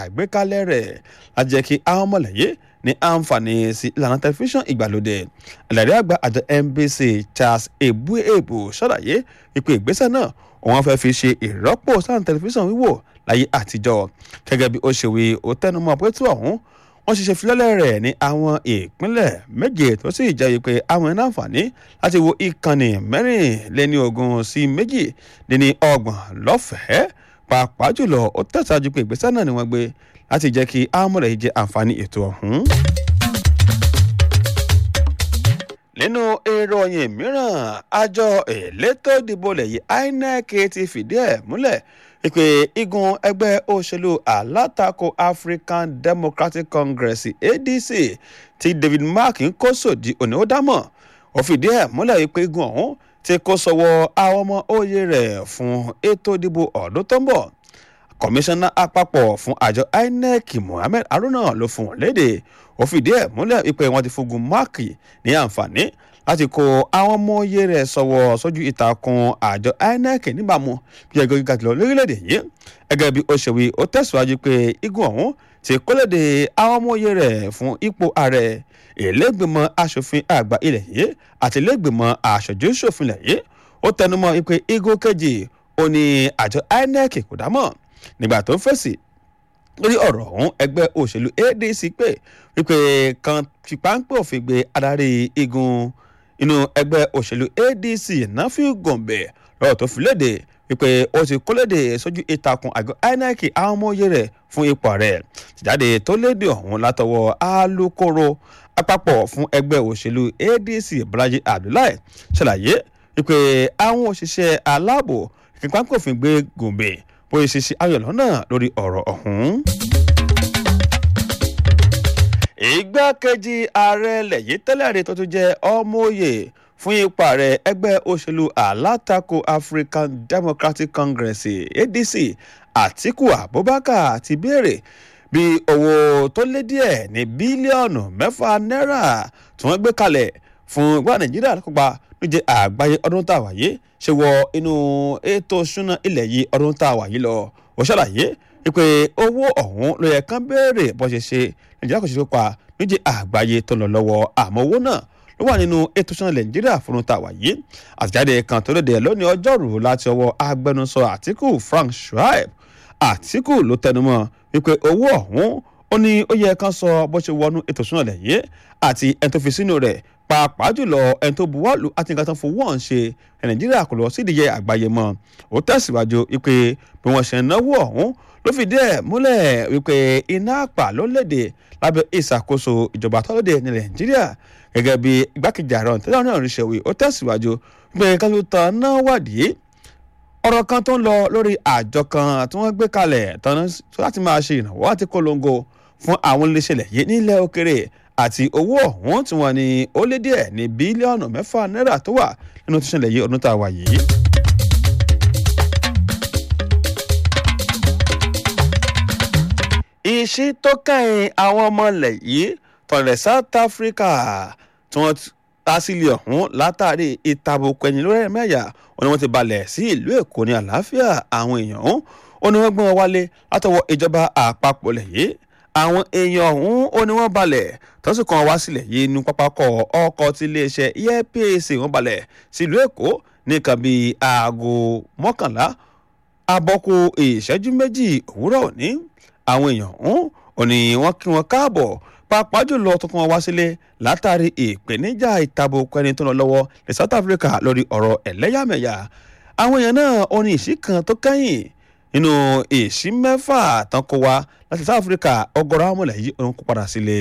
àgbékalẹ̀ rẹ̀ láti jẹ́ kí àwọn ọmọlẹ́yẹ ní àǹfààní sí ìlànà tẹlifíṣàn ìgbàlódé ẹlẹ́rìí àgbà àjọ NBC Charles Ebuebo ṣàlàyé wípé ìgbésẹ̀ náà òun fẹ́ fi ṣe ìrọ́pò sáà tẹlifíṣàn wíwò láyé àtijọ́ gẹ́gẹ́ bí ó ṣe wí ó tẹnumọ́ pé tí ọ̀hún wọ́n ṣiṣẹ́ filẹ́lẹ̀ rẹ̀ ní àwọn ìpínlẹ̀ méje tó sì jẹ́ wípé àwọn ẹ̀ná àǹfààní láti wo ìkànnì mẹ́rìnléní ogún sí méjì dín ní ọgbọ̀n lọ́fẹ̀ẹ́ pàápàá jùlọ ó tẹ̀síwájú pé ìgbésẹ̀ náà ni wọ́n gbé láti jẹ́ kí àmúlẹ̀ yìí jẹ́ àǹfààní ètò ọ̀hún. nínú ìròyìn mìíràn àjọ elétò ìdìbò lẹ́yìn INEC ti fìdí ẹ̀ múlẹ̀ ìpè igun ẹgbẹ́ òṣèlú alátakò African Democratic Congress ADC tí David Mark ń kó sòdì òní ó dámọ̀ ó fìdí ẹ̀ múlẹ̀ ìpè igun ọ̀hún ti kó sọ́wọ́ àwọn ọmọ òye rẹ̀ fún ètò ìdìbò ọdún tó ń bọ̀ kọmíṣánná àpapọ̀ fún àjọ INEC Mohammed Haruna ló fún wọn léde ó fìdí ẹ̀ múlẹ̀ ìpè wọn ti fúngun Mark ní àǹfààní láti kó àwọn ọmọ oyè rẹ̀ sọ̀wọ́ sójú ìtàkùn àjọ INEC níbàámu bí ẹgbẹ́ gíga jùlọ lórílẹ̀‐èdè yìí gẹ́gẹ́ bí ó ṣe wí ó tẹ̀síwájú pé igun ọ̀hún ti kólédè àwọn ọmọ oyè rẹ̀ fún ipò ààrẹ ìlẹ́gbẹ̀mọ asòfin àgbà ilẹ̀ yìí àti ìlẹ́gbẹ̀mọ aṣojú ṣòfin ilẹ̀ yìí ó tẹnumọ́ pé igun kejì ó ní àjọ INEC kò dámọ̀ nígbà tó ń fèsì lórí ọ̀rọ̀ ọ̀hún ẹgbẹ́ òṣèlú ADC pé wípé kan fi páńpẹ́ òfin gbé adarí igun inú ẹgbẹ́ òṣèlú ADC Nafiu Gombe lọ́rọ̀ tó fi léde wípé ó ti kó léde sójú ìtàkùn àgọ́ INEC àwọn ọmọ oyè rẹ̀ fún ipò rẹ̀ tìjáde tó léde ọ̀hún látọwọ́ alukoro àpapọ̀ fún ẹgbẹ́ òṣèlú ADC Bọ́lájí Abdullahi ṣàlàyé wípé àwọn òṣìṣẹ́ aláàbò ìpínpáńpẹ́ òfin gbé Gombe bóyá ṣe ṣe ayọ̀ lọ́nà lórí ọ̀rọ̀ ọ̀hún. ìgbákejì ààrẹ lẹ́yìn tẹ́lẹ̀ rẹ̀ tó tún jẹ́ ọmọoyè fún ipa rẹ̀ ẹgbẹ́ òṣèlú alátakò African Democratic Congress ADC Atiku Abubakar ti béèrè bí owó tó lé díẹ̀ ní bílíọ̀nù mẹ́fà náírà tí wọ́n gbé kalẹ̀ fún ìgbà Nàìjíríà kópa níjẹ́ àgbáyé ọdún tá a wà yìí ṣe wọ inú ètò ìṣúná ilẹ̀ yìí ọdún tá a wà yìí lọ ó ṣàlàyé pé owó ọ̀hún ló yẹ kán béèrè bó ṣe ṣe nàìjíríà kò ṣe kópa níjẹ́ àgbáyé tó lọ lọ́wọ́ àmọ́ owó náà ló wà nínú ètò ìṣúná nàìjíríà fún tá a wà yìí àtìjáde kan tó léde lónìí ọjọ́rú láti ọwọ́ agbẹnusọ àtìkù Frank Shuaib àtìkù ló tẹnumọ́ wípé owó ọ̀hún ó ní ó yẹ kán sọ bó ṣe wọnú ètò ìṣúná nàìjíríà àti ẹni tó fi sínú rẹ̀ pàápàá jùlọ ẹni tó buwọ́lù àti nǹkan tó ń fowó ọ̀hún ṣe nàìjíríà kò lọ sídìí àgbáyé mọ́ ó tẹ̀síwájú wípé bí wọ́n ṣe náwó ọ̀hún ló fìdí ẹ̀ múlẹ̀ wípé iná àpà ló léde lábẹ́ ìṣàkóso ìjọba tó léde ní nàìjíríà gẹ́gẹ́ bí igbákejì ààrẹ ọ̀tẹ́lẹ̀ náà rí ṣèwé ó tẹ̀síwájú wípé kájú tán náà wádìí ọ̀rọ̀ kan tó ń lọ lórí àjọ kan tí wọ́n gbé kalẹ̀ tán láti máa ṣe ìrànwọ́ àti polongo fún àwọn iléeṣẹ́ yìí nílẹ̀ òkèrè àti owó ọ̀hún tí wọ́n ní ó lé díẹ̀ ní bílíọ̀nù mẹ́fà náírà tó wà nínú tó ṣẹlẹ̀ yìí ọdún tá a wà yìí. ìṣí tó kẹ́yìn àwọn ọmọ ilẹ̀ yìí tọ̀lẹ̀ South Africa tí wọ́n tásílẹ̀ ọ̀hún látàrí ìtàbùkù ẹ̀yìn lórí ẹ̀mẹ́yà wọn ni wọ́n ti balẹ̀ sí ìlú Èkó ní àlàáfíà àwọn èèyàn ọ̀hún ó ní wọ́n gbọ́n wálé látọwọ́ ìjọba àpapọ̀ lẹ̀ yìí àwọn èèyàn ọ̀hún ó ní wọ́n balẹ̀ tọ́sí kan wá sílẹ̀ yìí ní pápákọ̀ ọkọ̀ tí iléeṣẹ́ airpeace wọ́n balẹ̀ sílùú èkó nìkan bíi aago mọ́kànlá abọ́kù ìṣẹ́jú méjì òwúrọ̀ òní àwọn èèyàn ọ̀hún ó ní wọ́n kí wọn káàbọ̀ pàápàá jùlọ tó kàn wá sílé látàrí ìpèníjà ìtàbò kẹni tó lọ lọ́wọ́ ní South Africa lórí ọ̀rọ̀ ẹlẹ́yàmẹ̀yà àwọn èèyàn náà ó ní ìṣí kan tó kẹ́yìn nínú èsì mẹ́fà tán kó wa láti South Africa ọgọ́rọ̀ àwọn ọmọlẹ̀ yìí òun kó padà sílé.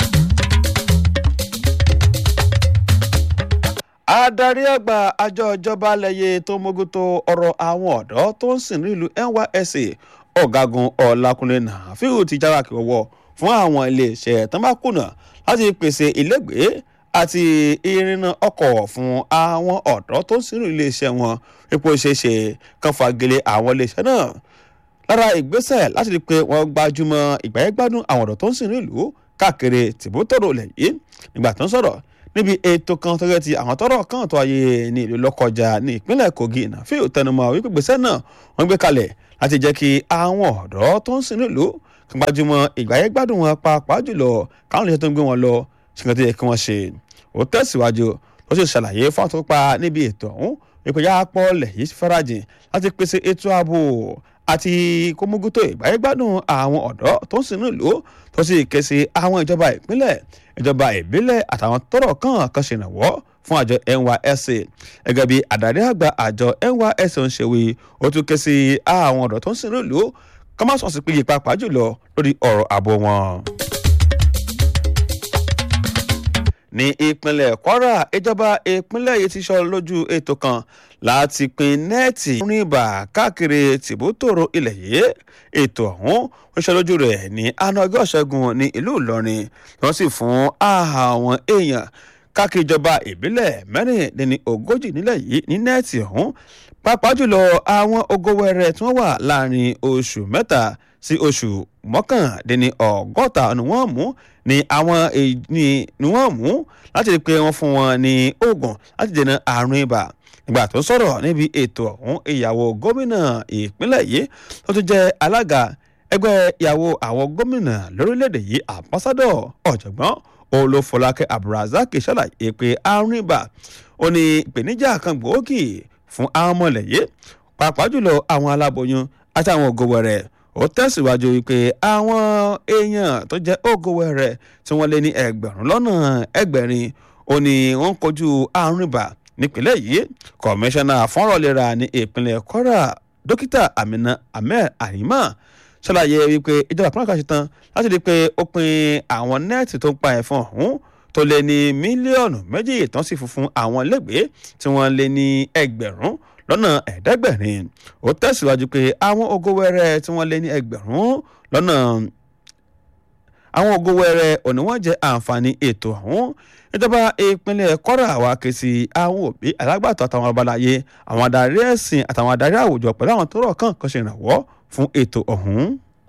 adarí àgbà àjọ ìjọba lẹ́yẹ tó mójútó ọ̀rọ̀ àwọn ọ̀dọ́ tó ń sìn nílùú NYSC ọ̀gágun ọ̀làkùnrin nàfíù ti jára kí wọ́wọ́ fún àwọn iléeṣẹ́ tán bá kùnà láti pèsè ilégbèé àti ìrìnnà ọkọ̀ fún àwọn ọ̀dọ́ tó ń sìn nílùú iléeṣẹ́ wọn ipò ìṣeéṣe kan fagilé àwọn iléeṣẹ́ náà lára ìgbésẹ̀ láti rí i pé wọ́n gbájúmọ́ ìgbáyégbádùn àwọn ọ̀dọ́ tó ń sìn nílùú káàkiri tìbútòrò lẹ̀ yìí nígbà tó ń sọ̀rọ̀ níbi ètò kan tó yẹ ti àwọn tọ́rọ̀ kan tó ayé ní ìlú Lọ́kọjà ní ìpínlẹ̀ Kogi Nàfíù tẹnumọ́ wípé gbèsè náà wọ́n gbé kalẹ̀ láti jẹ́ kí àwọn ọ̀dọ́ tó ń sìn nílùú gbajúmọ̀ ìgbáyégbádùn wọn pàápàá jùlọ káwọn iléeṣẹ́ tó ń gbé wọn lọ ṣùgbọ́n tó yẹ kí wọ́n ṣe ó tẹ̀síwájú ló sì ṣàlàyé fáwọn tó pa níbi ètò ọ̀hún ìpèyà pọ́ọ̀lẹ̀ yìí farajìn láti pèsè ètò ààbò àti kómógútó ìgbáyégbádùn àwọn ọ̀dọ́ tó ń sinú ìlú tó sì ké sí àwọn ìjọba ìpínlẹ̀ ìjọba ìbílẹ̀ àtàwọn tọ́rọ̀ kàn kan ṣèrànwọ́ fún àjọ NYSC gẹ́gẹ́ bí àdarí àgbà àjọ NYSC ń ṣe wí ó tún ké sí àwọn ọ̀dọ́ tó ń sinú ìlú kọ́ má sọ̀sì péye pàápàá jùlọ lórí ọ̀rọ̀ ààbò wọn ní ìpínlẹ̀ Kwara ìjọba ìpínlẹ̀ yìí ti sọ lójú ètò kan láti pín nẹ́ẹ̀tì rìn bà káàkiri tìbútòrò ilẹ̀ yìí ètò ọ̀hún ń ṣe lójú rẹ̀ ní àná ọjọ́ ìṣẹ́gun ní ìlú Ìlọrin wọ́n sì fún àwọn èèyàn káàkiri ìjọba ìbílẹ̀ mẹ́rìndínlẹ́ni ogójì nílẹ̀ yìí ní nẹ́ẹ̀tì ọ̀hún pàápàá jùlọ àwọn ogówẹrẹ tí wọ́n wà láàrin oṣù mẹ́ta sí oṣù mọ́kàndínní ọgọ́ta ni wọ́n mú ni àwọn ni wọ́n mú láti rí i pé wọ́n fún wọn ní oògùn láti dènà àrùn ibà ìgbà tó sọ̀rọ̀ níbi ètò ọ̀hún ìyàwó gómìnà ìpínlẹ̀ yìí tó tún jẹ́ alága ẹgbẹ́ ìyàwó àwọn gómìnà lórílẹ̀‐èdè yìí àmbásádọ̀ ọ̀jọ̀gbọ́n olófọlákẹ́ abdulrasaq ṣàlàyé pé àrùn ibà ó ní ìpèníjà kan gbòógì fún àwọn ọmọlẹ̀yẹ pàápàá jùlọ àwọn aláboyún àti àwọn ògòwẹ̀rẹ̀ ó tẹ̀síwájú wípé àwọn èèyàn tó jẹ́ ògòwẹ̀rẹ̀ tí wọ́n lé ní ẹgbẹ̀rún lọ́nà ẹgbẹ̀rin ó ní wọ́n ń kojú àrùn ibà nípínlẹ̀ yìí kọmíṣánná fọ́nrọ̀lera ní ìpínlẹ̀ Kwara dókítà Amina Ahmed Arima ṣàlàyé wípé ìjọba àpamọ́ kan ṣe tán láti rí i pé ó pin àwọn nẹ́ẹ̀tì tó ń pa ẹ̀fọn ọ̀hún tó lé ní mílíọ̀nù méjì tán sì fún fún àwọn ilégbèé tí wọ́n lé ní ẹgbẹ̀rún lọ́nà ẹ̀ẹ́dẹ́gbẹ̀rin ó tẹ̀síwájú pé àwọn ogo wẹ́rẹ́ tí wọ́n lé ní ẹgbẹ̀rún lọ́nà àwọn ogo wẹ́rẹ́ òní wọ́n jẹ́ àǹfààní ètò ọ̀hún ìjọba ìpínlẹ̀ Kwara wá ké sí àwọn òbí alágbàtọ́ àtàwọn abalaye àwọn adarí ẹ̀sìn àtàwọn adarí àwùjọ pẹ̀lú àwọn tó rọ̀ kàn kan ṣe ìrànwọ́ fún ètò ọ̀hún.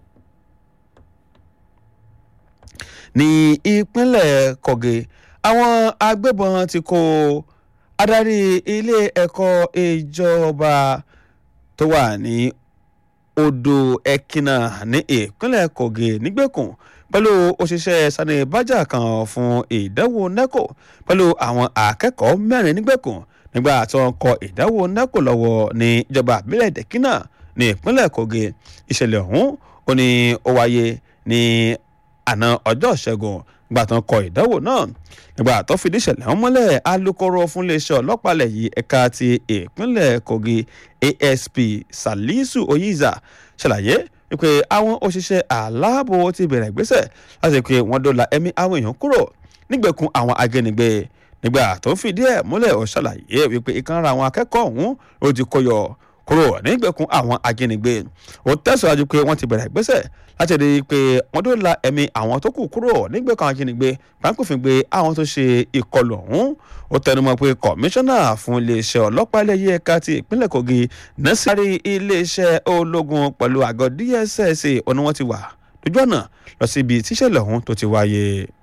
ní ìpínlẹ̀ Kogi àwọn agbébọn ti kó adarí ilé ẹ̀kọ́ ìjọba tó wà ní odò ẹ̀kínà ní ìpínlẹ̀ Kogi nígbèkùn pẹ̀lú òṣìṣẹ́ sani bájà kan fún ìdánwò NECO pẹ̀lú àwọn akẹ́kọ̀ọ́ mẹ́rin nígbèkùn nígbà tí wọ́n kọ ìdánwò NECO lọ́wọ́ ní ìjọba àbílẹ̀ dẹ̀kínà ní ìpínlẹ̀ Kogi ìṣẹ̀lẹ̀ ọ̀hún ó ní ó wáyé ní àná ọjọ́ ìṣẹ́gun nígbà tó ń kọ ìdánwò náà nígbà tó fìdí ìṣẹ̀lẹ̀ ọ̀hún mọ́lẹ̀ alūkkóró fún iléeṣẹ́ ọlọ́pàá ilẹ̀ yìí ẹ̀ka ti ìpínlẹ̀ Kogi ASP Salisu Oyiza ṣàlàyé wípé àwọn òṣìṣẹ́ aláàbò ti bẹ̀rẹ̀ ìgbésẹ̀ láti pé wọ́n dóòlà ẹ̀mí àwọn èèyàn kúrò nígbèkùn àwọn ajínigbé nígbà tó fìdí ẹ̀ múlẹ̀ ó ṣàlàyé wípé ìkànnì àwọn akẹ́kọ̀ọ́ ọ̀hún ó ti kó yọ kúrò nígbèkùn àwọn ajínigbé ó tẹ̀síwájú pé wọ́n ti bẹ̀rẹ̀ ìgbésẹ̀ láti rí i pé wọ́n tó la ẹ̀mí àwọn tó kù kúrò nígbèkùn àwọn ajínigbé pápẹ́fìn gbé àwọn tó ṣe ìkọlù ọ̀hún ó tẹnumọ́ pé kọmíṣánná fún iléeṣẹ́ ọlọ́pàá ilẹ̀ yìí ẹ̀ka ti ìpínlẹ̀ Kogi nẹ́sàárì iléeṣẹ́ ológun pẹ̀lú àgọ́ DSS ọ̀nà wọn ti wà lójú ọ̀nà lọ síbi tíṣẹ̀lẹ̀ ọ̀hún tó ti wáyé.